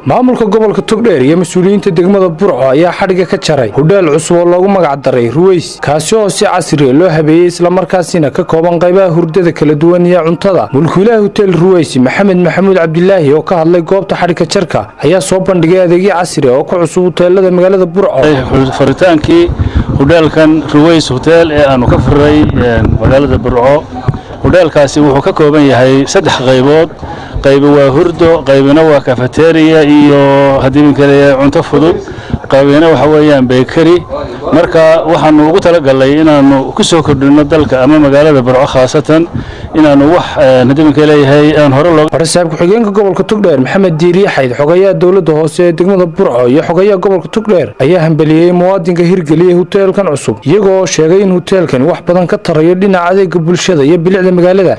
maamulka gobolka togdheer iyo mas-uuliyiinta degmada burco ayaa xadhiga ka jaray hudheel cusub oo loogu magac daray ruweys kaasi oo si casriya loo habeeyey islamarkaasina ka kooban qaybaha hurdada kala duwan iyo cuntada mulkiilaha huteel ruweys maxamed maxamuud cabdilaahi oo ka hadlay goobta xadhiga jarka ayaa soo bandhigay adeegyo casri oo ku cusub huteelada magaalada burco furitaankii hudheelkan ruweys huteel ee aanu ka furray magaalada burco hudheelkaasi wuxuu ka kooban yahay saddex qaybood qaybi waa hurdo qaybina waa kafeteriya iyo haddii minkale cunto fudud qaybina waxa weeyaan beykari marka waxaanu ugu talagalnay inaanu ku soo kordhino dalka ama magaalada burco khaasatan inaanu wax haddii minka leeyahay aan hore looga barsaab ku-xigeenka gobolka togdheer maxamed diiriye xayd xogayaha dowladda hoose ee degmada burco iyo xogayaha gobolka togdheer ayaa hambeliyey muwaadinka hirgeliyey huteelkan cusub iyagoo sheegay in huteelkani wax badan ka tarayo dhinaca adeega bulshada iyo bilicda magaalada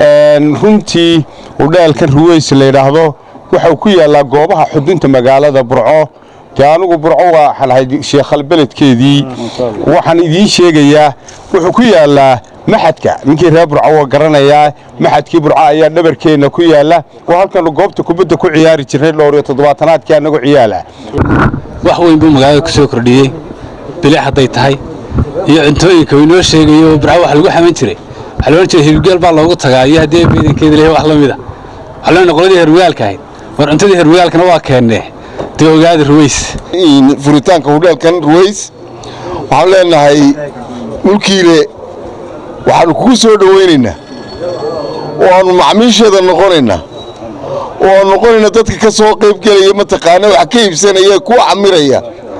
runtii hudheelkan ruweys layidhaahdo waxau ku yaallaa goobaha xudunta magaalada burco dee anugu burco waxaan ahay sheekhal beledkeedii waxaan idiin sheegayaa wuxuu ku yaallaa maxadka ninkii reer burco waa garanayaa maxadkii burco ayaa dhabarkeenna ku yaalla oo halkanu goobta kubadda ku ciyaari jirnay dhowr iyo toddobaatanaadkii annagu ciyaala wax weyn buu magaalada ku soo kordhiyey bilic hadday tahay iyo cuntooyinka uu inoo sheegayo burco wax lagu xaman jiray waxaa loodhan jiray hilibgeel baa loogu tagaa iyo haddii beedankeeda leeyahay wax la mida waxaa loo qoladii herwagaalka ahayd war cuntadii herwagaalkana waa keennee dee ogaada ruweys furitaanka hudheelkan ruweys waxaan leenahay mulkiile waxaannu kugu soo dhowaynaynaa oo aannu macmiisheeda noqonaynaa oo aan noqonayna dadka ka soo qayb gelaya mataqaana wax ka iibsanaya kuwa camiraya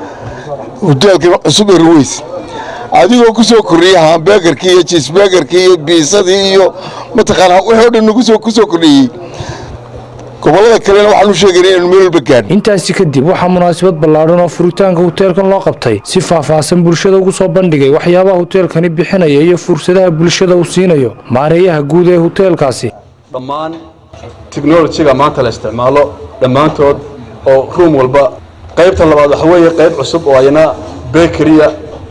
huteelkan cusub ee ruweys adigoo ku soo kordhiya hambegarkii iyo jiisbegarkii iyo biisadii iyo mataqaana wixii o dhan nagu soo ku soo kordhiyey gobollada kalena waxaan u sheegayna inaynu meel walba gaadhin intaasi kadib waxaa munaasabad ballaadhan oo furitaanka huteelkan loo qabtay si faahfaahsan bulshada ugu soo bandhigay waxyaabaha huteelkani bixinaya iyo fursadaha bulshada uu siinayo maareeyaha guud ee huteelkaasi dhammaan teknolojiga maanta la isticmaalo dhammaantood oo ruum walba qaybta labaad waxa weeye qayb cusub oo ayna bekeriya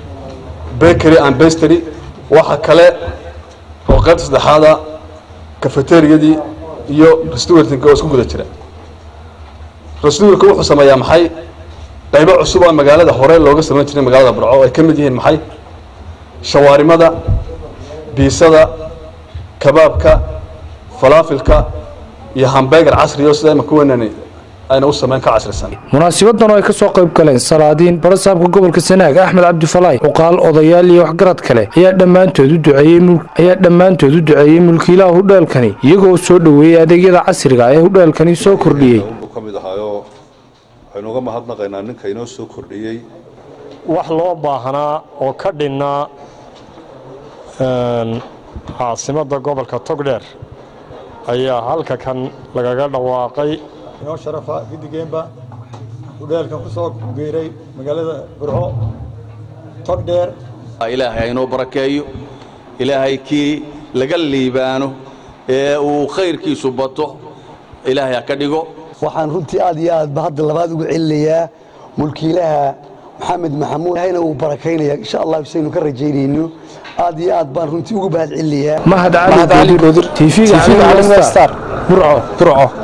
bakery and bestery waxa kale oo qaybta saddexaada kafeteriyadii iyo restaurantnka oo isku guda jira restaurantku wuxuu sameeyaa maxay qaybo cusub oo magaalada hore looga samayn jiray magaalada burco oo ay ka mid yihiin maxay shawaarimada biisada kabaabka falaafilka iyo hambegar casri oo sida imaka weynani ayna u samayn ka casrisan munaasibadan oo ay ka soo qayb galeen salaadiin barasaabka gobolka sanaag axmed cabdifalaay cuqaal odayaal iyo waxgarad kale ayaa dhammaantood u duceeyey ayaa dhammaantood u duceeyey mulkiilaha hudheelkani iyagoo soo dhoweeyey adeegyada casriga ee hudheelkani soo kordhiyey ka mid ahaayo waxaynu uga mahadnaqaynaa ninka inoo soo kordhiyey wax loo baahnaa oo ka dhinnaa caasimadda gobolka togdheer ayaa halka kan lagaga dhawaaqay inoo sharafa guddigeenba hudheelkan ku soo geeray magaalada burco togdheer ilaahay haynoo barakeeyo ilaahay kii laga liibaano ee uu khayrkiisu bato ilaahay ha ka dhigo waxaan runtii aad iyo aadba hadda labaad ugu celinayaa mulkiilaha maxamed maxamuud ilahayna uu barakaynaya insha allah saynu ka rajaynayno aad iyo aad baan runtii ugu mahad celinayaa mahad cali goodir tv-ga caalamiga star burco burco